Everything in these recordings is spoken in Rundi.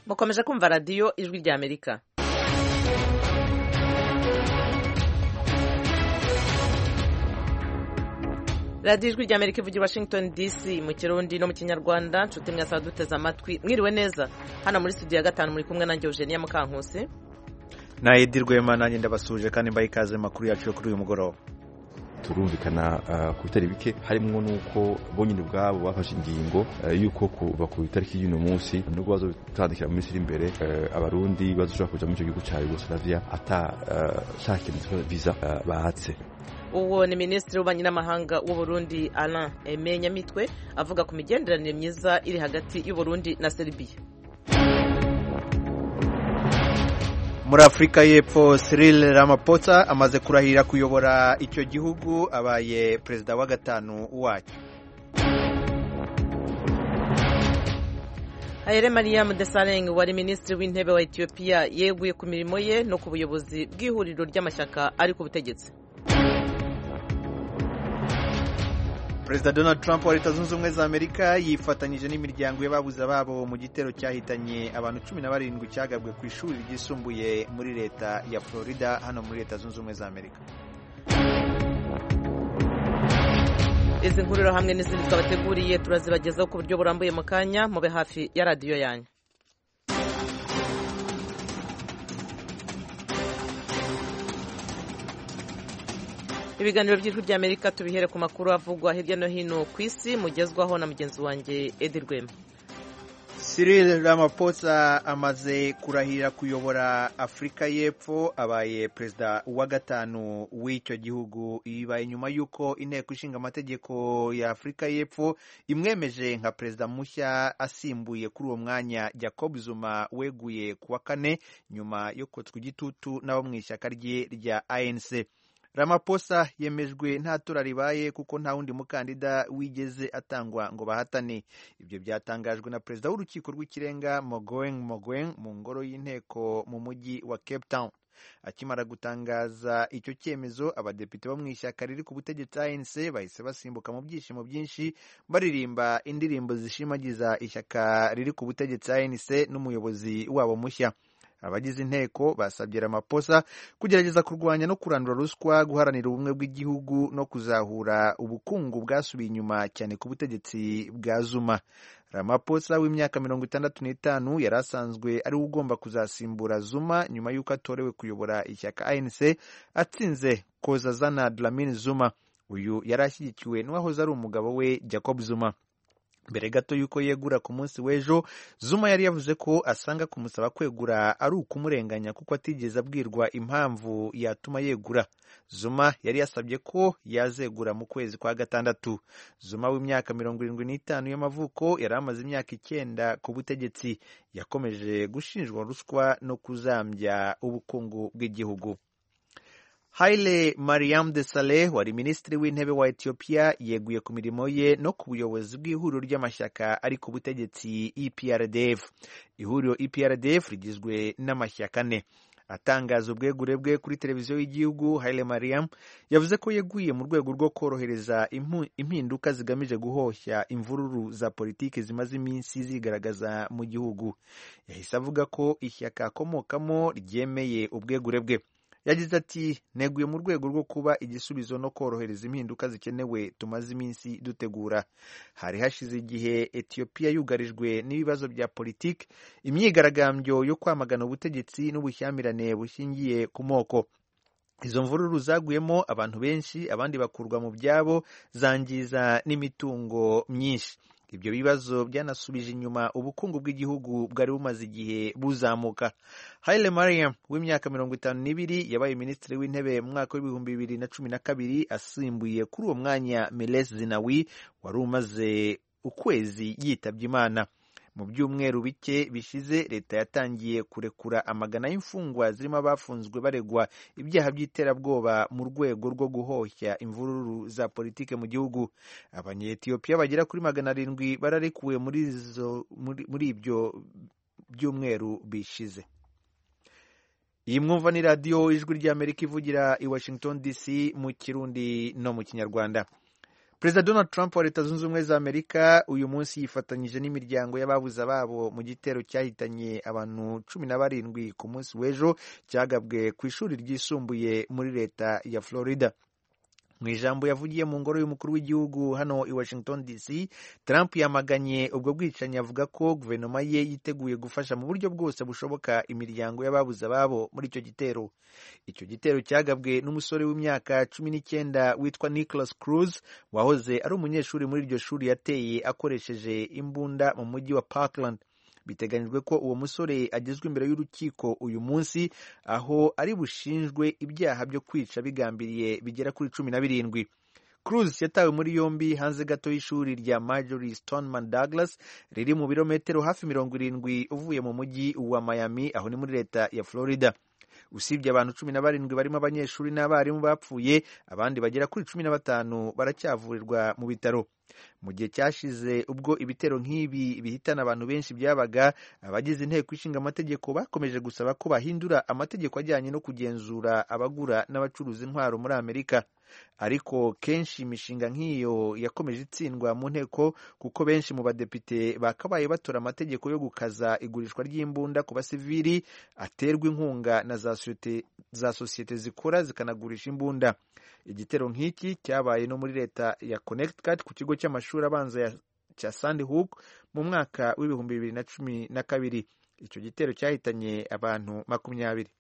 mukomeje kumva radiyo ijwi rya amerika radiyo ijwi rya amerika ivugira washington dc mu kirundi no mu kinyarwanda nshuti mwasaba duteze amatwi mwiriwe neza hano muri studio ya gatanu muri kumwe nanjye eugenia mukankusi na edi rwema nanjye ndabasuje kandi mbaye ikaze makuru yacu yo kuri uyu mugoroba turumvikana ku bitari bike harimo n'uko bonyine ubwabo bafashe ingingo y'uko kuva ku itariki y'uno munsi nubwo bazotandikira mu minsi iri imbere abarundi bazoshobora kuja muri icyo gihugu cya yugoslavia atashaka ikintu visa bahatse uwo ni minisitiri w'ububanyi n'amahanga w'uburundi alain aime nyamitwe avuga ku migenderanire myiza iri hagati y'uburundi na serbia muri afurika y'epfo Cyril Ramaphosa amaze kurahira kuyobora icyo gihugu abaye perezida wa gatanu wacyo Haile Mariam Desalegn wari minisitiri w'intebe wa Ethiopia yeguye ku mirimo ye no ku buyobozi bw'ihuriro ry'amashyaka ari ku butegetsi perezida donald trump wa leta zunze ubumwe za amerika yifatanyije n'imiryango y'ababuze ababo mu gitero cyahitanye abantu cumi na barindwi cyagabwe ku ishuri ryisumbuye muri leta ya florida hano muri leta zunze ubumwe za amerika izi nkuriro hamwe n'izindi twabateguriye turazibagezaho ku buryo burambuye mu kanya mube hafi ya radiyo yanyu ibiganiro by'ijwi ry'amerika tubihere ku makuru avugwa hirya no hino ku isi mugezwaho na mugenzi wanjye edi rwema Cyril Ramaphosa amaze kurahira kuyobora afurika y'epfo abaye perezida wa gatanu w'icyo gihugu bibaye nyuma y'uko inteko ishinga amategeko ya afurika y'epfo imwemeje nka perezida mushya asimbuye kuri uwo mwanya Jacob Zuma weguye ku wa kane nyuma yo kotswa igitutu n'abo mu ishyaka rye rya ANC Ramaphosa yemejwe nta tora ribaye kuko nta wundi mukandida wigeze atangwa ngo bahatane ibyo byatangajwe na perezida w'urukiko rw'ikirenga Mogoeng Mogoeng mu ngoro y'inteko mu mujyi wa Cape Town akimara gutangaza icyo cyemezo abadepite bo mu ishyaka riri ku butegetsi ANC bahise basimbuka mu byishimo byinshi baririmba indirimbo zishimagiza ishyaka riri ku butegetsi ANC n'umuyobozi wabo mushya abagize inteko basabye Ramaphosa kugerageza kurwanya no kurandura ruswa guharanira ubumwe bw'igihugu no kuzahura ubukungu bwasubiye inyuma cyane ku butegetsi bwa Zuma Ramaphosa w'imyaka mirongo itandatu n'itanu yari asanzwe ari we ugomba kuzasimbura Zuma nyuma y'uko atorewe kuyobora ishyaka ANC atsinze Kozazana Dlamini Zuma uyu yari ashyigikiwe n'uwahoze ari umugabo we Jacob Zuma mbere gato y'uko yegura ku munsi w'ejo Zuma yari yavuze ko asanga kumusaba kwegura ari ukumurenganya kuko atigeze abwirwa impamvu yatuma yegura Zuma yari yasabye ko yazegura mu kwezi kwa gatandatu Zuma w'imyaka mirongo irindwi n'itanu y'amavuko yari amaze imyaka icyenda ku butegetsi yakomeje gushinjwa ruswa no kuzambya ubukungu bw'igihugu Haile Mariam Desalegn wari minisitiri w'intebe wa Ethiopia yeguye ku mirimo ye no ku buyobozi bw'ihuriro ry'amashyaka ari ku butegetsi EPRDF. Ihuriro EPRDF rigizwe n'amashyaka ane. Atangaza ubwegure bwe kuri televiziyo y'igihugu, Haile Mariam yavuze ko yeguye mu rwego rwo korohereza impinduka zigamije guhoshya imvururu za politiki zimaze iminsi zigaragaza mu gihugu. Yahise avuga ko ishyaka akomokamo ryemeye ubwegure bwe. yagize ati neguye mu rwego rwo kuba igisubizo no korohereza impinduka zikenewe tumaze iminsi dutegura hari hashize igihe etiyopiya yugarijwe n'ibibazo bya politiki imyigaragambyo yo kwamagana ubutegetsi n'ubushyamirane bushingiye ku moko izo mvururu zaguyemo abantu benshi abandi bakurwa mu byabo zangiza n'imitungo myinshi ibyo bibazo byanasubije inyuma ubukungu bw'igihugu bwari bumaze igihe buzamuka Haile Mariam w'imyaka mirongo itanu n'ibiri yabaye minisitiri w'intebe mu mwaka w'ibihumbi bibiri na cumi na kabiri asimbuye kuri uwo mwanya Meles Zenawi wari umaze ukwezi yitabye Imana mu byumweru bike bishize leta yatangiye kurekura amagana y'imfungwa zirimo abafunzwe baregwa ibyaha by'iterabwoba mu rwego rwo guhoshya imvururu za politike mu gihugu abanyetiyopiya bagera kuri magana arindwi bararekuwe muri, muri, muri ibyo byumweru bishize iyi mwumva ni radiyo ijwi ry'amerika ivugira i washington dc mu kirundi no mu kinyarwanda perezida donald trump wa leta zunze ubumwe za amerika uyu munsi yifatanyije n'imiryango y'ababuze ababo mu gitero cyahitanye abantu cumi na barindwi ku munsi w'ejo cyagabwe ku ishuri ryisumbuye muri leta ya florida mu ijambo yavugiye mu ngoro y'umukuru w'igihugu hano i washington dc trump yamaganye ubwo bwicanyi avuga ko guverinoma ye yiteguye gufasha mu buryo bwose bushoboka imiryango y'ababuze ababo muri icyo gitero icyo gitero cyagabwe n'umusore w'imyaka cumi n'icyenda witwa nicholas cruz wahoze ari umunyeshuri muri iryo shuri yateye akoresheje imbunda mu mujyi wa parkland biteganyijwe ko uwo musore agezwa imbere y'urukiko uyu munsi aho ari bushinjwe ibyaha byo kwica bigambiriye bigera kuri cumi na birindwi Cruz yatawe muri yombi hanze gato y'ishuri rya Marjorie Stoneman Douglas riri mu birometero hafi mirongo irindwi uvuye mu mujyi wa Miami aho ni muri leta ya Florida usibye abantu cumi na barindwi barimo abanyeshuri n'abarimu bapfuye abandi bagera kuri cumi na batanu baracyavurirwa mu bitaro mu gihe cyashize ubwo ibitero nk'ibi bihitana abantu benshi byabaga abagize inteko ishinga amategeko bakomeje gusaba ko bahindura amategeko ajyanye no kugenzura abagura n'abacuruza intwaro muri amerika ariko kenshi imishinga nk'iyo yakomeje itsindwa mu nteko kuko benshi mu badepite bakabaye batora amategeko yo gukaza igurishwa ry'imbunda ku basivili aterwa inkunga na za sosiyete zikora zikanagurisha imbunda igitero nk'iki cyabaye no muri leta ya connecticut ku kigo cy'amashuri abanza cya sandy hook mu mwaka w'ibihumbi bibiri na cumi na kabiri icyo gitero cyahitanye abantu makumyabiri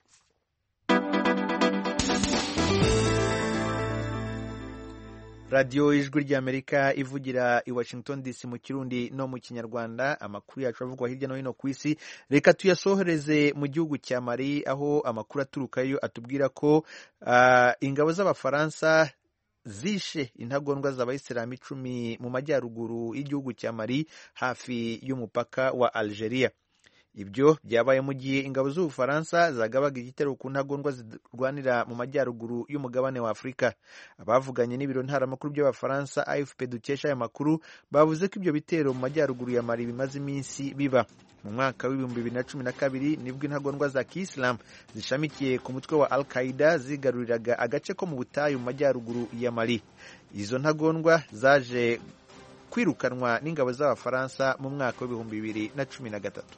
radiyo ijwi ry'amerika ivugira i washington dc mu kirundi no mu kinyarwanda amakuru yacu avugwa hirya no hino ku isi reka tuyasohoreze mu gihugu cya mari aho amakuru aturukayo atubwira ko uh, ingabo z'abafaransa zishe intagondwa z'abayisilamu icumi mu majyaruguru y'igihugu cya mari hafi y'umupaka wa algeria ibyo byabaye mu gihe ingabo z'ubufaransa zagabaga igitero ku ntagondwa zirwanira mu majyaruguru y'umugabane wa afurika abavuganye n'ibiro ntaramakuru by'abafaransa afp dukesha aya makuru bavuze ko ibyo bitero mu majyaruguru ya mari bimaze iminsi biba mu mwaka w'ibihumbi bibiri na cumi na kabiri nibwo intagondwa za kisilamu zishamikiye ku mutwe wa al qaida zigaruriraga agace ko mu butayu mu majyaruguru ya mari izo ntagondwa zaje kwirukanwa n'ingabo z'abafaransa mu mwaka w'ibihumbi bibiri na cumi na gatatu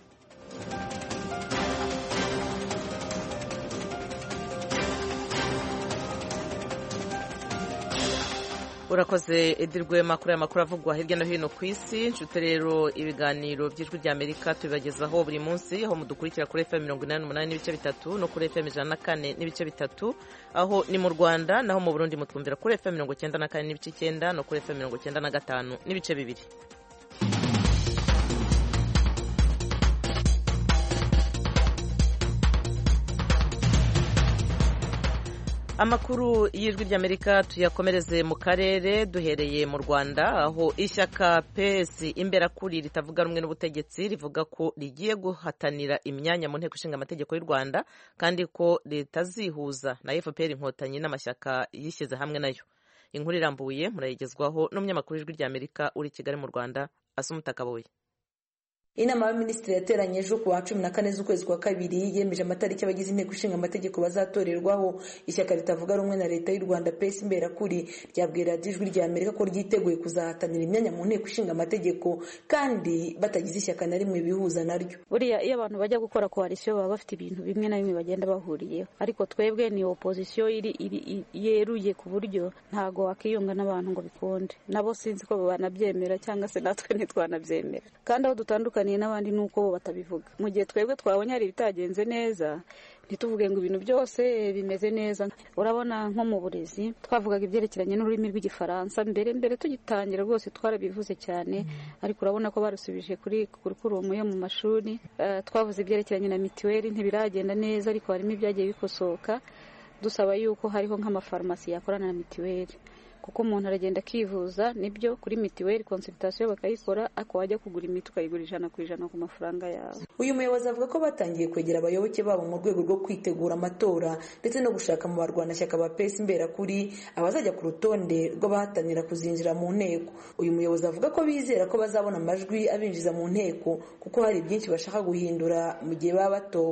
urakoze edirwema kuri aya makuru avugwa hirya no hino ku isi nshuti rero ibiganiro by'ijwi rya amerika tubibagezaho buri munsi aho mudukurikira kuri fm mirongo inani n'umunani n'ibice bitatu no kuri fm ijana na kane n'ibice bitatu aho ni mu rwanda naho mu burundi mutwumvira kuri fm mirongo icyenda na kane n'ibice icyenda no kuri fm mirongo icyenda na gatanu n'ibice bibiri amakuru y'ijwi ry'amerika tuyakomereze mu karere duhereye mu rwanda aho ishyaka ps imberakuri ritavuga rumwe n'ubutegetsi rivuga ko rigiye guhatanira imyanya mu nteko ishinga amategeko y'u rwanda kandi ko ritazihuza na fpr inkotanyi n'amashyaka yishyize hamwe nayo inkuru irambuye murayigezwaho n'umunyamakuru w'ijwi ry'amerika uri i kigali mu rwanda asumuta kabuye inama y'abaminisitiri yateranye ejo ku wa cumi na kane z'ukwezi kwa kabiri yemeje amatariki abagize inteko ishinga amategeko bazatorerwaho ishyaka ritavuga rumwe na leta y'u rwanda pesi imberakuri ryabwiye radiyo ijwi rya amerika ko ryiteguye kuzahatanira imyanya mu nteko ishinga amategeko kandi batagize ishyaka na rimwe bihuza naryo buriya iyo abantu bajya gukora koalisiyo baba bafite ibintu bimwe na bimwe bagenda bahuriyeho ariko twebwe ni opozisiyo iri yeruye ku buryo ntago wakiyunga n'abantu ngo bikunde nabo sinzi ko banabyemera cyangwa se natwe ntitwanabyemera kandi aho dutandukanye n'abandi ni uko bo batabivuga mu gihe twebwe twabonye hari ibitagenze neza ntituvuge ngo ibintu byose bimeze neza urabona nko mu burezi twavugaga ibyerekeranye n'ururimi rw'igifaransa mbere mbere tugitangira rwose twarabivuze cyane ariko urabona ko barusubije kuri kurukurumu yo mu mashuri twavuze ibyerekeranye na mituweli ntibiragenda neza ariko harimo ibyagiye bikosoka dusaba yuko hariho nk'amafarumasi yakorana na mituweli kuko umuntu aragenda akivuza nibyo kuri mituweli konsulitasiyo bakayikora ariko wajya kugura imiti ukayigura ijana ku ijana ku mafaranga yawe uyu muyobozi avuga ko batangiye kwegera abayoboke babo mu rwego rwo kwitegura amatora ndetse no gushaka mu barwanashyaka ba pesi imberakuri abazajya ku rutonde rw'abahatanira kuzinjira mu nteko uyu muyobozi avuga ko bizera ko bazabona amajwi abinjiza mu nteko kuko hari byinshi bashaka guhindura mu gihe baba batowe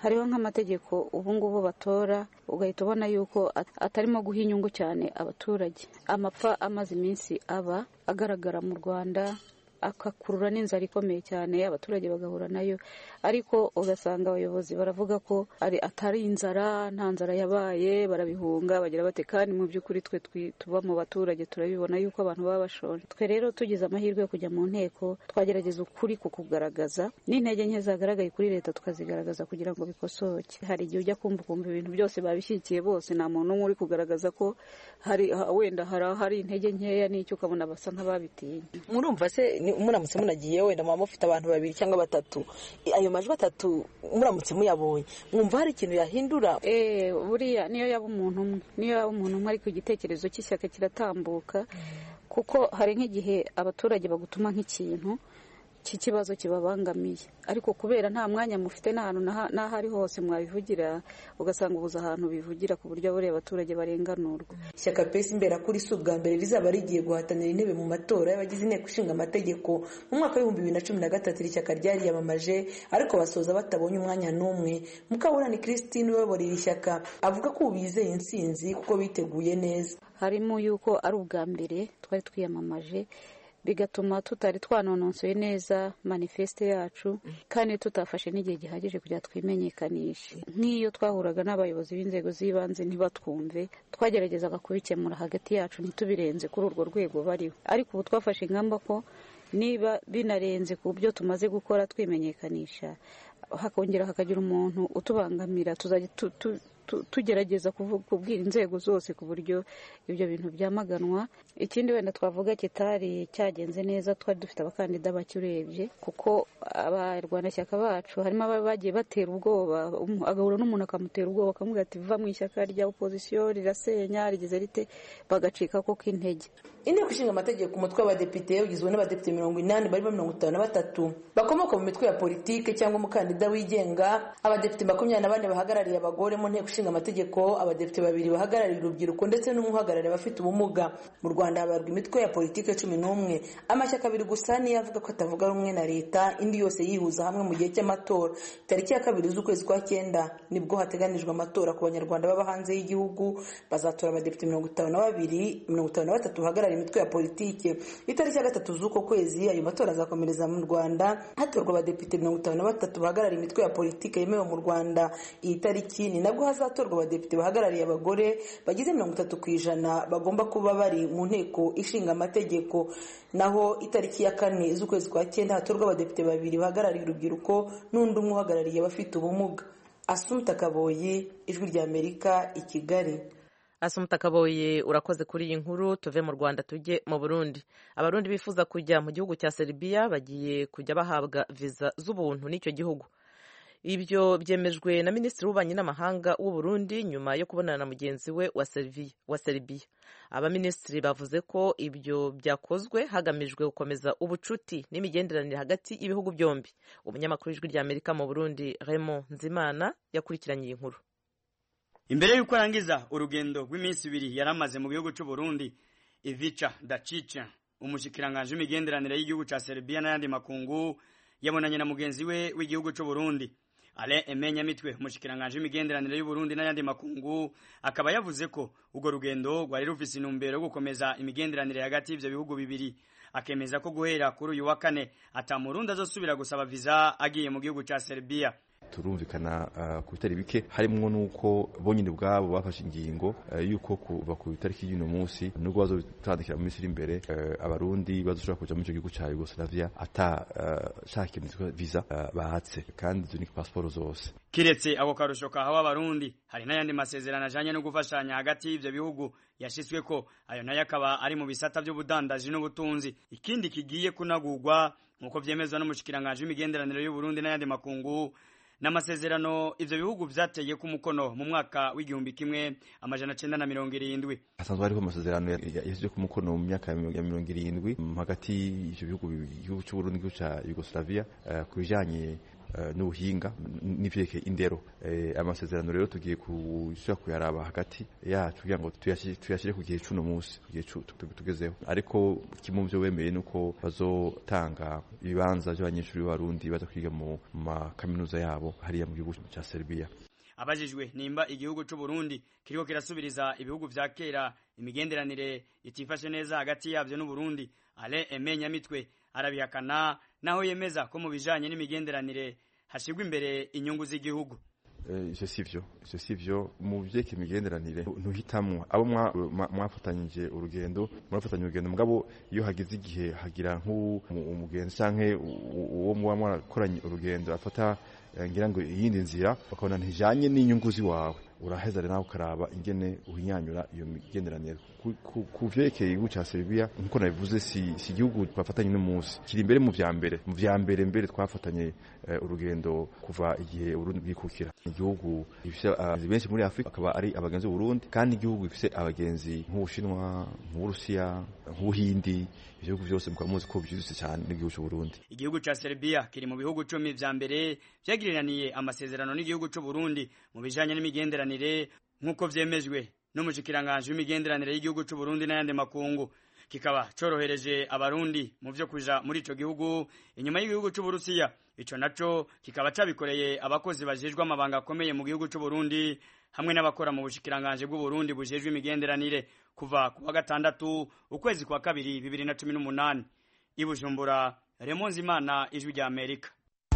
hariho nk'amategeko ubu ngubu batora ugahita ubona yuko atarimo guha inyungu cyane abaturage amapfa amaze iminsi aba agaragara mu rwanda akakurura n'inzara ikomeye cyane abaturage bagahura nayo ariko ugasanga abayobozi baravuga ko ari atari inzara nta nzara yabaye barabihunga bagira bate kandi mu by'ukuri twe tuba mu baturage turabibona yuko abantu baba bashonje twe rero tugize amahirwe yo kujya mu nteko twagerageza ukuri ku kugaragaza n'intege nke zagaragaye kuri leta tukazigaragaza kugira ngo bikosoke hari igihe ujya kumva ukumva ibintu byose babishyigikiye bose nta muntu umwe uri kugaragaza ko hari wenda hari intege nkeya n'icyo ukabona basa nk'ababitinye murumva se muramutse munagiye wenda muba mufite abantu babiri cyangwa batatu ayo majwi atatu muramutse muyabonye mwumva hari ikintu yahindura buriya niyo yaba umuntu umwe niyo yaba umuntu umwe ariko igitekerezo cy'ishyaka kiratambuka kuko hari nk'igihe abaturage bagutuma nk'ikintu cy'ikibazo kibabangamiye ariko kubera nta mwanya mufite n'ahantu n'aho ari hose mwabivugira ugasanga ubuze ahantu bivugira ku buryo buriya abaturage barenganurwa ishyaka pesi imbera kuri si ubwa mbere rizaba rigiye guhatanira intebe mu matora y'abagize inteko ishinga amategeko mu mwaka w'ibihumbi bibiri na cumi na gatatu iri shyaka ryariyamamaje ariko basoza batabonye umwanya n'umwe mukaburani christine uyobora iri shyaka avuga ko ubu bizeye intsinzi kuko biteguye neza harimo yuko ari ubwa mbere twari twiyamamaje bigatuma tutari twanononsoye neza manifeste yacu kandi tutafashe n'igihe gihagije kugira twimenyekanishe nk'iyo twahuraga n'abayobozi b'inzego z'ibanze ntibatwumve twageragezaga kubikemura hagati yacu ntitubirenze kuri urwo rwego bariho ariko ubu twafashe ingamba ko niba binarenze ku byo tumaze gukora twimenyekanisha hakongera hakagira umuntu utubangamira tuzajya tugerageza kubwira inzego zose ku buryo ibyo bintu byamaganwa ikindi wenda twavuga kitari cyagenze neza twari dufite abakandida bake urebye kuko abarwanashyaka bacu harimo ababa bagiye batera ubwoba agahura n'umuntu akamutera ubwoba akamubwira ati va mu ishyaka rya opozisiyo rirasenya rigeze rite bagacika ko k'intege inteko ishinga amategeko umutwe w'abadepite ugizwe n'abadepite mirongo inani barimo mirongo itanu na batatu bakomoka mu mitwe ya politike cyangwa umukandida wigenga abadepite makumyabiri na bane bahagarariye abagore mu nteko ishinga amategeko abadepite babiri bahagarariye urubyiruko ndetse n'umwe uhagarariye abafite ubumuga mu rwanda habarwa imitwe ya politike cumi n'umwe amashyaka abiri gusa niyo avuga ko atavuga rumwe na leta indi yose yihuza hamwe mu gihe cy'amatora tariki ya kabiri z'ukwezi kwa cyenda nibwo hateganijwe amatora ku banyarwanda baba hanze y'igihugu bazatora abadepite mirongo itanu na babiri mirongo itanu na batatu bahagarariye imitwe ya politike itariki ya gatatu z'uko kwezi ayo matora azakomereza mu rwanda hatorwa abadepite mirongo itanu na batatu bahagarariye imitwe ya politike yemewe mu rwanda iyi tariki ni nabwo hazatorwa abadepite bahagarariye abagore bagize mirongo itatu ku ijana bagomba kuba bari mu nteko ishinga amategeko naho itariki ya kane z'ukwezi kwa cyenda hatorwa abadepite babiri bahagarariye urubyiruko n'undi umwe uhagarariye abafite ubumuga asumta kaboyi ijwi ry'amerika i kigali asumuta kaboye urakoze kuri iyi nkuru tuve mu rwanda tujye mu burundi abarundi bifuza kujya mu gihugu cya seribiya bagiye kujya bahabwa viza z'ubuntu n'icyo gihugu ibyo byemejwe na minisitiri w'ububanyi n'amahanga w'u Burundi nyuma yo kubonana na mugenzi we wa seribiya abaminisitiri bavuze ko ibyo byakozwe hagamijwe gukomeza ubucuti n'imigenderanire hagati y'ibihugu byombi umunyamakuru w'ijwi ry'amerika mu burundi Raymond nzimana yakurikiranye iyi nkuru imbere y'uko arangiza urugendo rw'iminsi ibiri yari amaze mu gihugu cy'u Burundi Ivica Dacica umushikiranganje w'imigenderanire y'igihugu cya Serbia n'ayandi makungu yabonanye na mugenzi we w'igihugu cy'u Burundi Alain Emenya Mitwe umushikiranganje w'imigenderanire y'u Burundi n'ayandi makungu akaba yavuze ko urwo rugendo rwari rufise intumbero yo gukomeza imigenderanire hagati y'ivyo bihugu bibiri akemeza ko guhera kuri uyu wa kane ata murundi azosubira gusaba viza agiye mu gihugu cya Serbia turumvikana uh, ku bitari bike harimwo nuko bonyine ubwabo bafashe ingingo uh, yuko kuva ku itariki y'uno munsi nubwo bazotandikira mu minsi iri imbere uh, abarundi bazoshobora kuja muri ico gihugu ca Yugoslavia ata shaka ikintu visa bahatse kandi izo ni pasiporo zose kiretse ako karusho kahawe abarundi hari n'ayandi masezerano ajanye no gufashanya hagati y'ivyo bihugu yashitsweko ayo nayo akaba ari mu bisata vy'ubudandaji n'ubutunzi ikindi kigiye kunagurwa nk'uko vyemezwa n'umushikiranganje w'imigenderanire y'u Burundi n'ayandi makungu n'amasezerano ivyo bihugu vyateye ku mukono mu mwaka w'igihumbi kimwe amajana cenda na mirongo irindwi hasanzwe hariho amasezerano yashyizwe ku mukono mu myaka ya mirongo irindwi hagati y'ivyo bihugu igihugu c'uburundi n'igihugu ca yugoslavia uh, ku bijanye n'ubuhinga n'ivyerekeye indero amasezerano rero tugiye kushira kuyaraba hagati yacu kugira ngo tuyashire ku gihe c'uno munsi ku gihe tugezeho ariko kimwe mu vyo bemeye nuko bazotanga ibibanza vy'abanyeshuri b'abarundi baza kwiga mu makaminuza yabo hariya mu gihugu ca Serbia abajijwe nimba igihugu c'u Burundi kiriko kirasubiriza ibihugu vya kera imigenderanire itifashe neza hagati yavyo n'u Burundi Ale Aime Nyamitwe arabihakana naho yemeza ko mu bijanye n'imigenderanire hashirwa imbere inyungu z'igihugu ivyo sivyo ivyo sivyo mu vyeke imigenderanire ntuhitamwo abo mwafatanyije urugendo murafatanya urugendo mugabo iyo hagize igihe hagira nk'umugenzi canke uwo muba mwarakoranye urugendo afata ngira ngo iyindi nzira bakabona ntijanye n'inyungu ziwawe uraheza rero nawe ukaraba ingene uhinyanyura iyo migenderanire ku vyerekeye igihugu ca Serbia nkuko nabivuze si si igihugu twafatanye n'umunsi kiri imbere mu vya mbere mu vya mbere mbere twafatanye urugendo kuva igihe Burundi bwikukira igihugu gifise abagenzi benshi muri Afrika akaba ari abagenzi b'Uburundi kandi igihugu gifise abagenzi nk'Ubushinwa nk'Uburusiya nk'Ubuhindi ibihugu byose mukaba muzi ko byujutse cyane n'igihugu cy'u Burundi igihugu ca Serbia kiri mu bihugu cumi vya mbere vyagiriraniye amasezerano n'igihugu c'u Burundi mu bijanye n'imigenderanire nk'uko vyemejwe n'umushikiranganje w'imigenderanire y'igihugu c'u Burundi n'ayandi makungu kikaba corohereje abarundi mu vyo kuja muri ico gihugu inyuma y'igihugu c'u Burusiya ico naco kikaba cabikoreye abakozi bajejwe amabanga akomeye mu gihugu c'u Burundi hamwe n'abakora mu bushikiranganje bw'u Burundi bujejwe imigenderanire kuva ku wa gatandatu ukwezi kwa kabiri bibiri na cumi n'umunani i Bujumbura Remonzi Imana ijwi rya Amerika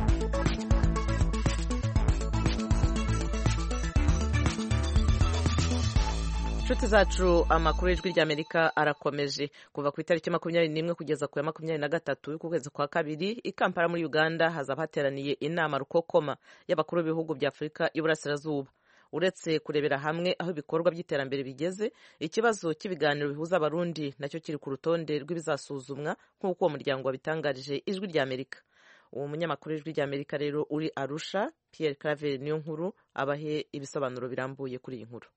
inshuti zacu amakuru y'ijwi ry'amerika arakomeje kuva ku itariki makumyabiri n'imwe kugeza ku ya makumyabiri na gatatu y'ukwezi kwa kabiri i kampala muri uganda hazaba hateraniye inama rukokoma y'abakuru b'ibihugu bya afurika y'uburasirazuba uretse kurebera hamwe aho ibikorwa by'iterambere bigeze ikibazo cy'ibiganiro bihuza abarundi nacyo kiri ku rutonde rw'ibizasuzumwa nk'uko uwo muryango wabitangarije ijwi ry'amerika uwo munyamakuru w'ijwi ry'amerika rero uri arusha pierre claver niyo nkuru abahe ibisobanuro birambuye kuri iyi nkuru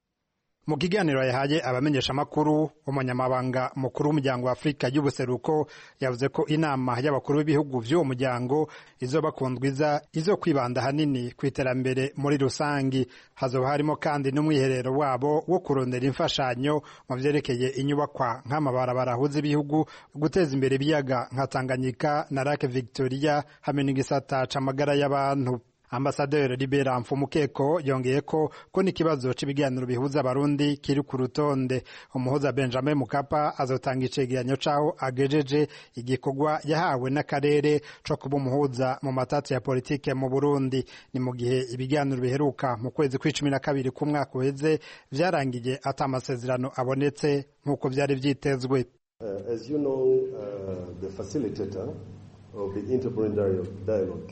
mu kiganiro yahaye abamenyeshamakuru umunyamabanga mukuru w'umuryango wa afurika y'ubuseruko yavuze ko inama y'abakuru b'ibihugu by'uwo muryango izoba ku ndwiza izo kwibanda ahanini ku iterambere muri rusangi hazoba harimo kandi n'umwiherero wabo wo kurondera imfashanyo mu vyerekeye inyubakwa nk'amabarabara ahuza ibihugu guteza imbere ibiyaga nka tanganyika na lake victoria hamwe n'igisata c'amagara y'abantu ambasaderi libera mfumukeko yongeye ko ko n'ikibazo cy'ibiganiro bihuza abarundi kiri ku rutonde umuhuza benjamin mukapa azotanga icegeranyo c'aho agejeje igikorwa yahawe n'akarere co kuba umuhuza mu matati ya politike mu burundi ni mu gihe ibiganiro biheruka mu kwezi kw'icumi na kabiri k'umwaka uheze vyarangiye ata amasezerano abonetse nk'uko vyari vyitezwe uh, as you know, uh, the facilitator of the interparliamentary dialogue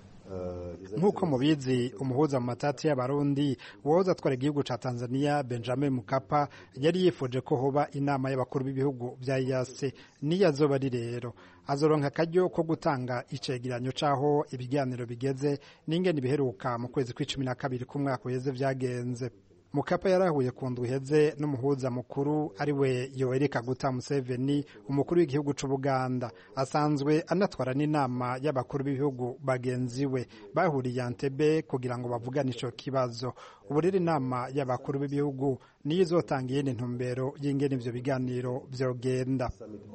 nk'uko mubizi umuhuza mu matati y'abarundi uwahoze atwara igihugu ca tanzania benjamin mukapa yari yifuje ko hoba inama y'abakuru b'ibihugu vya yase niyo azoba ari rero azoronka akaryo ko gutanga icegeranyo c'aho ibiganiro bigeze n'ingene biheruka mu kwezi kw'icumi na kabiri k'umwaka uheze vyagenze mukapa yarahuye ku ndwi iheze n'umuhuza mukuru ari we yoweri kaguta museveni umukuru w'igihugu c'ubuganda asanzwe anatwara n'inama y'abakuru b'ibihugu bagenzi we bahuriye antebe kugira ngo bavugane ico kibazo ubu rero inama y'abakuru b'ibihugu niyo izotanga iyindi ntumbero y'ingene ivyo biganiro vyogenda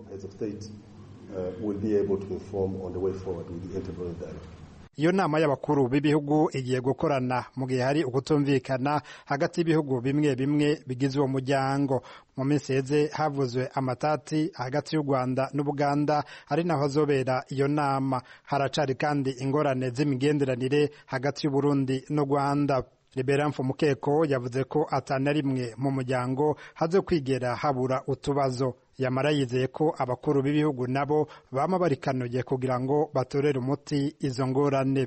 iyo nama y'abakuru b'ibihugu igiye gukorana mu gihe hari ukutumvikana hagati y'ibihugu bimwe bimwe bigize uwo muryango mu minsi heze havuzwe amatati hagati y'u rwanda n'ubuganda ari naho hazobera iyo nama haracari kandi ingorane z'imigenderanire hagati y'uburundi n'u rwanda libera mfumukeko yavuze ko atana rimwe mu muryango haze kwigera habura utubazo yamara yizeye ko abakuru b'ibihugu nabo bama barikanuye kugira ngo batorere umuti izo ngorane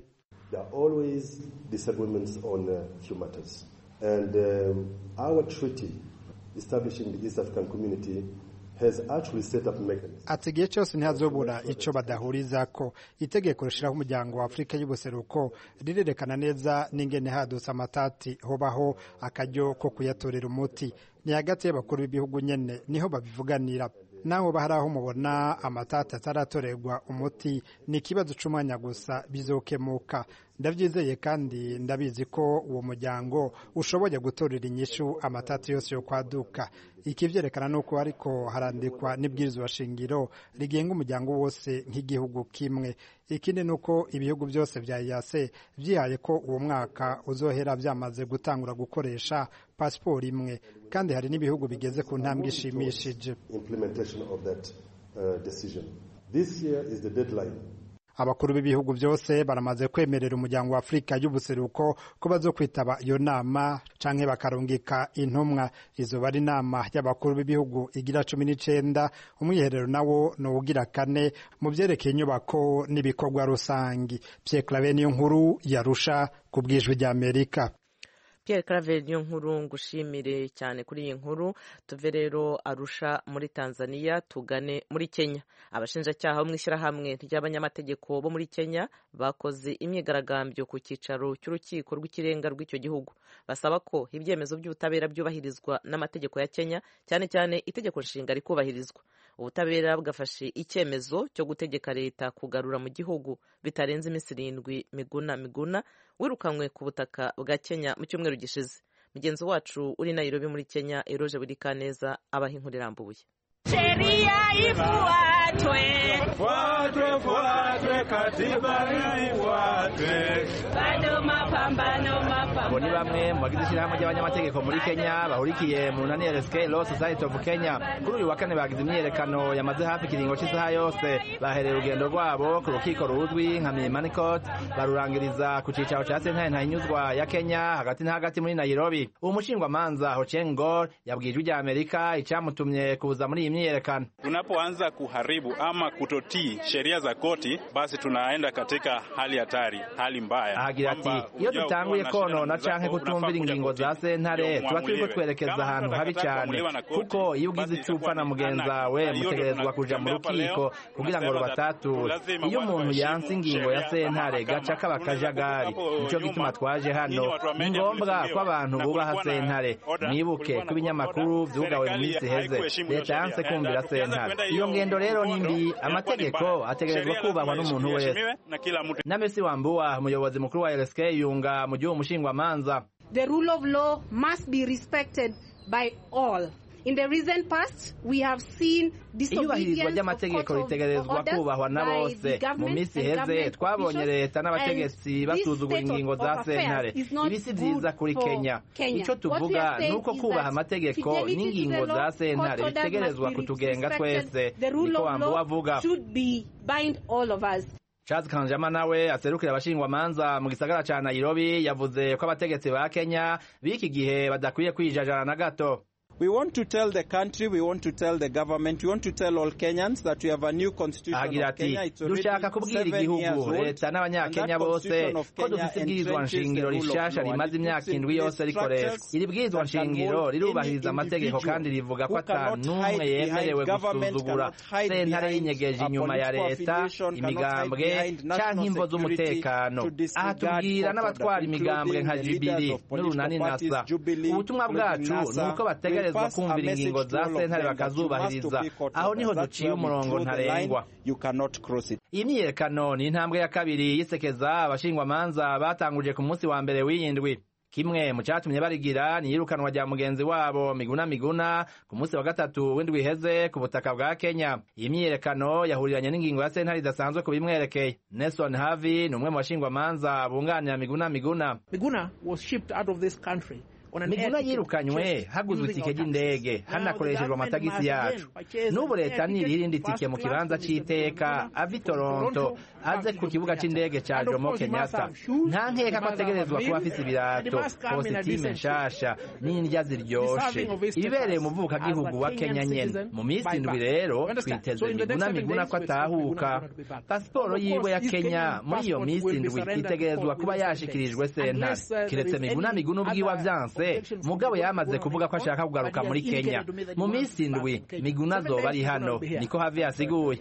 ati igihe cyose ntihazobura icyo badahurizako itegeko rishiraho umuryango wa afurika y'ubuseruko rirerekana neza n'ingene hadutse amatati hobaho akaryo ko kuyatorera umuti ni hagati y'abakuru b'ibihugu nyene niho babivuganira naho bahari aho mubona amatata ataratorerwa umuti ni ikibazo c'umwanya gusa bizokemuka ndabyizeye kandi ndabizi ko uwo muryango ushoboye gutorera inyishu amatata yose yo kwaduka ikivyerekana nuko ariko harandikwa n'ibwirizwa shingiro rigenga umuryango wose nk'igihugu kimwe ikindi nuko ibihugu byose vya yase vyihaye ko uwo mwaka uzohera vyamaze gutangura gukoresha pasiporo imwe kandi hari n'ibihugu bigeze ku ntambwe ishimishije implementation of that uh, decision. This year is the deadline. abakuru b'ibihugu byose baramaze kwemerera umuryango wa afurika y'ubuseruko ko bazokwitaba iyo nama canke bakarungika intumwa izoba ari inama y'abakuru b'ibihugu igira cumi n'icenda umwiherero nawo ni uwugira kane mu vyerekeye inyubako n'ibikorwa rusangi pierre clave niyo nkuru yarusha ku bwijwi ry'amerika Pierre Claver niyo nkuru ngushimire cyane kuri iyi nkuru tuve rero arusha muri Tanzania tugane muri Kenya abashinjacyaha bo mu ishyirahamwe ry'abanyamategeko bo muri Kenya bakoze imyigaragambyo ku cyicaro cy'urukiko rw'ikirenga rw'icyo gihugu basaba ko ibyemezo by'ubutabera byubahirizwa n'amategeko ya Kenya cyane cyane itegeko nshinga rikubahirizwa ubutabera bwafashe icyemezo cyo gutegeka leta kugarura mu gihugu bitarenze iminsi irindwi miguna miguna wirukanywe ku butaka bwa Kenya mu cyumweru gishize mugenzi wacu uri Nairobi muri Kenya Eroje Burikaneza abaha inkuru irambuye sheria ifuatwe, fuatwe fuatwe, katiba ifuatwe. bado mapambano abo ni mapambano bamwe mu bagize ishyirahamwe ry'abanyamategeko muri kenya bahurikiye mu runani rsk law society of kenya kuri uyu wa kane bagize imyiyerekano yamaze hafi ikiringo cy'isaha yose bahereye urugendo rwabo ku rukiko ruzwi nka milimani court barurangiriza ku cyicaro cya sentare ntahinyuzwa ya kenya hagati na hagati muri nairobi uwo mushingwamanza hocheng gor yabwiye ijwi rya amerika icyamutumye kuza muri iyi myiyerekano Tunapoanza kuharibu ama kutotii sheria za koti, basi tunaenda katika hali hatari, hali mbaya. ahagira ati Kwamba iyo ujao dutanguye kuwa na shida na konona canke mwenzako, kutumvira unafaa kuja ingingo za kotini, sentare ndio tuba turiko muamuliwe. twerekeza Kama ahantu habi mtakataa cyane kuamuliwa na koti, kuko iyo ugize basi icyo upfa na itakuwa ni mugenza anarchy. we Na hiyo mutegerezwa ndio kuja mu tunatembea hapa rukiko leo, kugira ngo tunasema rubatature lazima iyo watu umuntu waheshimu yanse ingingo ya sheria za sentare mahakama. gaca kaba Tunaweza akajagari kutoka hapo nico nyuma, gituma twaje hano nyinyi watu wa ni media ngombwa mlifungiwa, ko abantu na bubaha kulikuwa na sentare order, mwibuke kulikuwa ko na ibinyamakuru order. vyugawe mu minsi Serikali iheze haikuheshimu hiyo leta yanse sheria. kumvira Na tukianza sentare kwenda iyo hiyo ngendo rero ni mkondo, mbi inakuwa ni amategeko mbaya. ategerezwa Sheria kubahwa lazima n'umuntu wese iheshimiwe na kila mtu namesi wambuwa umuyobozi mukuru wa rsk yunga mu gihe umushingwamanza The rule of law must be respected by all. In the recent past, we have seen iyubahirizwa disobedience of ry'amategeko court of ritegerezwa orders kubahwa na by bose the mu government minsi and iheze government twabonye officials, leta n'abategetsi and basuzugura this state ingingo of za affairs sentare is not ibi si good vyiza kuri for kenya Kenya. ico What we tuvuga are saying ni uko is kubaha that amategeko fidelity to n'ingingo the za law, sentare court orders bitegerezwa must be kutugenga respected. twese The rule niko of wambuwa law avuga should be bind all of us. Charles Kanjama nawe aserukira abashingwamanza mu gisagara ca Nairobi yavuze ko abategetsi ba Kenya b'iki gihe badakwiye kwijajara na gato We want to tell the country, we want to tell the government, we want to tell all Kenyans that we have a new constitution agira of ati Kenya. It's already dushaka kubwira seven years igihugu old. leta And n'abanyakenya that bose constitution of ko Kenya dufite ibwirizwa entrenches nshingiro the rule of rishasha law. And rimaze it imyaka puts in indwi place yose rikoreshwa structures iri bwirizwa that can nshingiro hold rirubahiriza any amategeko individual kandi rivuga ko who ata cannot n'umwe hide yemerewe behind government, gusuzugura cannot hide sentare behind y'inyegeje a inyuma ya political leta affiliation, cannot imigambwe hide behind national canke imvo security z'umutekano to aha disregard tubwira court n'abatwara order, imigambwe nka including the leaders jibiri of political n'urunani parties, nasa Jubilee, ubutumwa including bwacu NASA, ni uko bategerezwa will pass a kumvira message ingingo to za all of sentare them that you must bakazubahiriza obey court aho niho orders. That's duciye where we umurongo draw the line. ntarengwa You cannot cross it. iyi myiyerekano ni intambwe ya kabiri yisekeza abashingwamanza batanguje ku munsi wa mbere w'iyindwi kimwe mu cyatumye barigira ni iyirukanwa rya mugenzi wabo miguna miguna ku munsi wa gatatu w'indwi iheze ku butaka bwa kenya iyi myiyerekano yahuriranye n'ingingo ya sentare idasanzwe ku bimwerekeye nelson havi ni umwe mu bashingwamanza bunganira miguna miguna Miguna was shipped out of this country on an miguna air ticket yirukanywe purchased haguzwe using itike our ry'indege taxes. Now hanakoreshejwe the government amatagisi must yacu again purchase n'ubu an air leta ticket nirihindi first tike mu class kibanza from c'iteka Miguna ava i from toronto Toronto aze back ku to kibuga Kenyatta. c'indege ca And of jomo course he must kenyatta have shoes, nta nkeka he ko must have ategerezwa a kuba meal, afise and he ibirato must come in a kositime decent nshasha n'indya ziryoshe Deserving of his ibibereye status umuvukagihugu as a wa Kenyan kenya nyene citizen mu minsi by indwi birth. rero You understand? twiteze So in the next miguna seven miguna days, ko we expect atahuka Miguna to be back. pasiporo Of yiwe course, ya his kenya Kenyan muri iyo passport minsi will be indwi surrendered itegerezwa before kuba within seven yashikirijwe days. sentare Unless, uh, there kiretse is miguna any miguna ubwiwe other avyanse objection from mugabo the yamaze court kuvuga ko of ashaka kugaruka but he muri has kenya indicated to me that he mu wants minsi back indwi to Kenya. miguna Seven azoba days ari he's hano gonna be here. niko havi yasiguye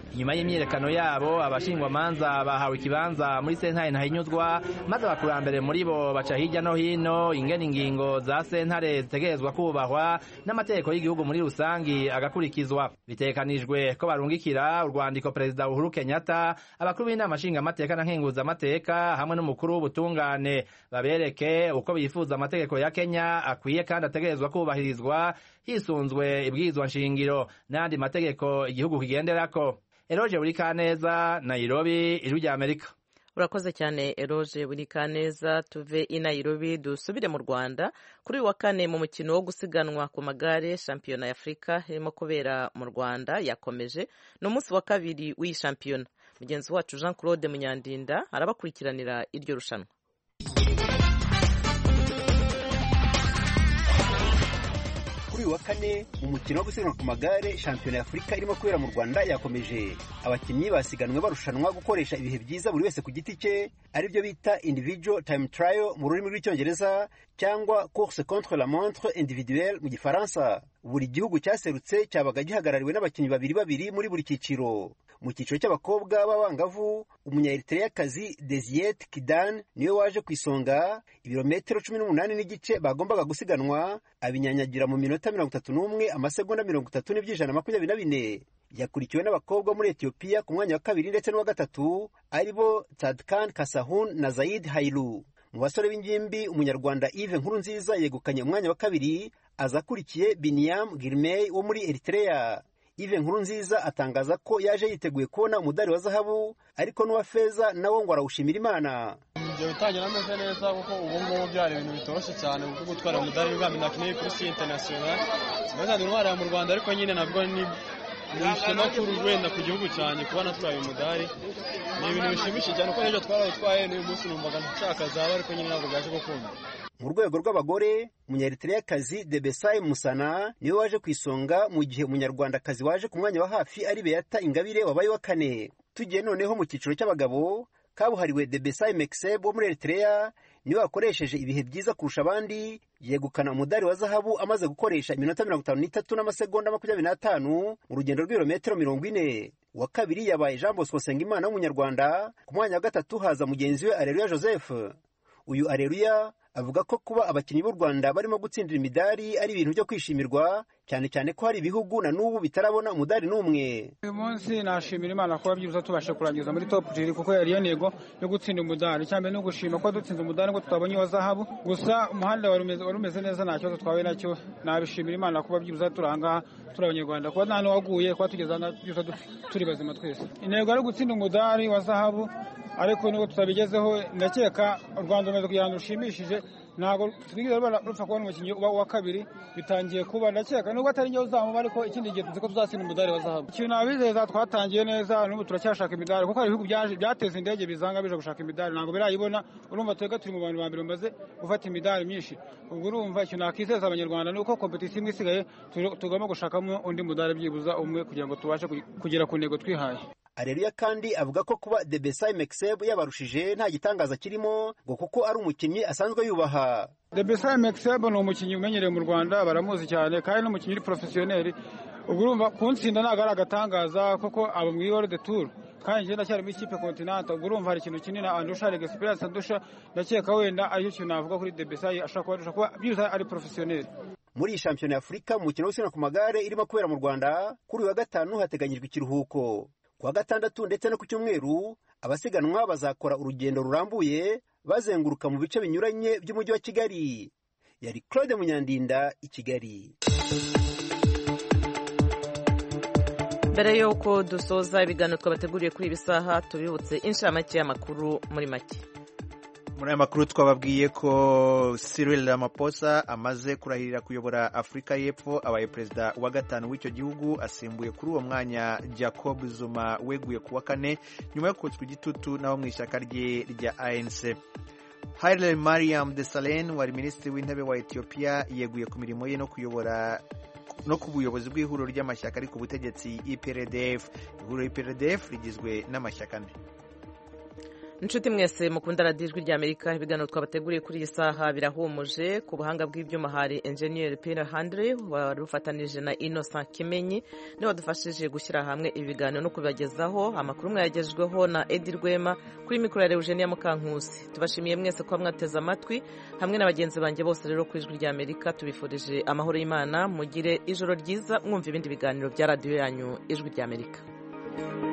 inyuma y'imyiyerekano yabo abashingwamanza bahawe ikibanza muri sentare ntahinyuzwa maze abakurambere muri bo baca hirya no hino ingena ingingo za sentare zitegerezwa kubahwa n'amategeko y'igihugu muri rusangi agakurikizwa bitekanijwe ko barungikira urwandiko perezida uhuru kenyatta abakuru b'inama nshingamateka na nkenguzamateka hamwe n'umukuru w'ubutungane babereke uko bifuza amategeko ya kenya akwiye kandi ategerezwa kubahirizwa hisunzwe ibwirizwa nshingiro n'andi mategeko igihugu kigenderako eroje buri kaneza nairobi ijwi rya amerika urakoze cyane eroje buri kaneza tuve i nairobi dusubire mu rwanda kuri uyu wa kane mu mukino wo gusiganwa ku magare shampiyona ya afurika irimo kubera mu rwanda yakomeje ni umunsi wa kabiri w'iyi shampiyona mugenzi wacu jean claude munyandinda arabakurikiranira iryo rushanwa kuri uyu wa kane mu mukino wo gusiganwa ku magare shampiyona ya afurika irimo kubera mu rwanda yakomeje abakinnyi basiganwe barushanwa gukoresha ibihe byiza buri wese ku giti cye aribyo bita individual time trial mu rurimi rw'icyongereza cyangwa course contre la montre individuelle mu gifaransa buri gihugu cyaserutse cyabaga gihagarariwe n'abakinnyi babiri babiri muri buri cyiciro mu cyiciro cy'abakobwa b'abangavu umunyaeritreyakazi desiyete kidan niwe waje ku isonga ibirometero cumi n'umunani n'igice bagombaga gusiganwa abinyanyagira mu minota mirongo itatu n'umwe amasegonda mirongo itatu n'iby'ijana makumyabiri na bine yakurikiwe n'abakobwa muri etiyopiya ku mwanya wa kabiri ndetse n'uwa gatatu aribo tadkan kasahun na zayid hailu mu basore b'ingimbi umunyarwanda Yves Nkurunziza yegukanye umwanya wa kabiri aza akurikiye Biniam Girmay wo muri Eritrea Yves Nkurunziza atangaza ko yaje yiteguye kubona umudari wa zahabu ariko n'uwa feza nawo ngo arawushimira Imana ibyo bitangira ameze neza kuko ubu ngubu byari ibintu bitoroshye cyane kuko gutwara umudari w'ubwami nakeneye kuri si international sinazanye intwara mu Rwanda ariko nyine nabwo ni ni ishema kuri wenda ku gihugu cyane kuba natwaye umudari ni ibintu bishimishije cyane kuko n'ejo twarawutwaye n'uyu munsi numvaga nshaka zaba ariko nyine ntabwo byaje gukunda mu rwego rw'abagore umunyaeritreyakazi debesayi musana niwe waje ku isonga mu gihe umunyarwandakazi waje ku mwanya wa hafi ari beyata ingabire wabaye wa kane tugiye noneho mu cyiciro cy'abagabo kabuhariwe debesayi mekiseb wo muri eritrea niwe wakoresheje ibihe byiza kurusha abandi yegukana umudari wa zahabu amaze gukoresha iminota mirongo itanu n'itatu n'amasegonda makumyabiri n'atanu mu rugendo rw'ibirometero mirongo ine uwa kabiri yabaye jean bosco nsengimana w'umunyarwanda ku mwanya wa gatatu haza mugenzi we areruya joseph uyu areruya avuga ko kuba abakinnyi b'u rwanda barimo gutsindira imidari ari ibintu byo kwishimirwa cyane cyane ko hari ibihugu na n'ubu bitarabona umudari n'umwe uyu munsi nashimira imana kuba byibuze tubashe kurangiza muri top jiri kuko yari iyo ntego yo gutsinda umudari cyane no gushima ko dutsinze umudari ngo tutabonye uwa zahabu gusa umuhanda wari umeze neza nta kibazo twahuye nacyo nabishimira imana kuba byibuze turi ahangaha turi abanyarwanda kuba nta n'uwaguye kuba tugeze byibuze turi bazima twese intego ari gutsinda umudari wa zahabu ariko nubwo tutabigezeho ndakeka u rwanda rumaze kugira ngo rushimishije ntabwo twigeze rupfa kubona umukinnyi wa kabiri bitangiye kuba ndakeka nubwo atari njyewe uzamuba ariko ikindi gihe tuzi ko tuzatsinda umudari wa zahabu ikintu nabizeza twatangiye neza n'ubu turacyashaka imidari kuko hari ibihugu byateza indege bizanga bije gushaka imidari ntabwo birayibona urumva twebwe turi mu bantu ba mbere bamaze gufata imidari myinshi ubwo urumva ikintu nakizeza abanyarwanda ni uko kompetisiyo imwe isigaye tugomba gushakamo undi mudari byibuza umwe kugira ngo tubashe kugera ku ntego twihaye areruya kandi avuga ko kuba debesayi mekiseb yabarushije nta gitangaza kirimo ngo kuko ari umukinnyi asanzwe yubaha debesayi mekiseb ni umukinnyi umenyereye mu rwanda baramuzi cyane kandi ni umukinnyi uri porofesiyoneri ubwo urumva kuntsinda ntabwo ari agatangaza kuko aba mu iworo de turu kandi njye ndacyari muri ikipe kontinanta ubwo urumva hari ikintu kinini andusha rega esperance andusha ndakeka wenda aricyo kintu navuga kuri debesayi ashobora kuba arusha kuba byibuze ari porofesiyoneri muri iyi shampiyona ya afurika mu mukino wo gusiganwa ku magare irimo kubera mu rwanda kuri uyu wa gatanu hateganyijwe ikiruhuko ku wa gatandatu ndetse no ku cyumweru abasiganwa bazakora urugendo rurambuye bazenguruka mu bice binyuranye by'umujyi wa kigali yari claude munyandinda i kigali mbere y'uko dusoza ibiganiro twabateguriye kuri ibi saha tubibutse inshamake y'amakuru muri make muri aya makuru twababwiye ko Cyril Ramaphosa amaze kurahirira kuyobora Afurika y'Epfo abaye perezida wa gatanu w'icyo gihugu asimbuye kuri uwo mwanya Jacob Zuma weguye ku wa kane nyuma yo kotswa igitutu n'abo mu ishyaka rye rya ANC Haile Mariam Desalegn wari minisitiri w'intebe wa Ethiopia yeguye ku mirimo ye no kuyobora no ku buyobozi bw'ihuriro ry'amashyaka ari ku butegetsi IPRDF ihuriro IPRDF rigizwe n'amashyaka ane inshuti mwese mukunda radiyo ijwi ry'amerika ibiganiro twabateguriye kuri iyi saha birahumuje ku buhanga bw'ibyuma hari enjeniyeri pira handire wari ufatanije na innocent kimenyi niwe wadufashije gushyira hamwe ibi biganiro no kubibagezaho amakuru mwayagejweho na edi rwema kuri mikoro ya eugenia mukankusi tubashimiye mwese kuba mwateze amatwi hamwe na bagenzi banjye bose rero ku ijwi ry'amerika tubifurije amahoro y'imana mugire ijoro ryiza mwumva ibindi biganiro bya radiyo yanyu ijwi ry'amerika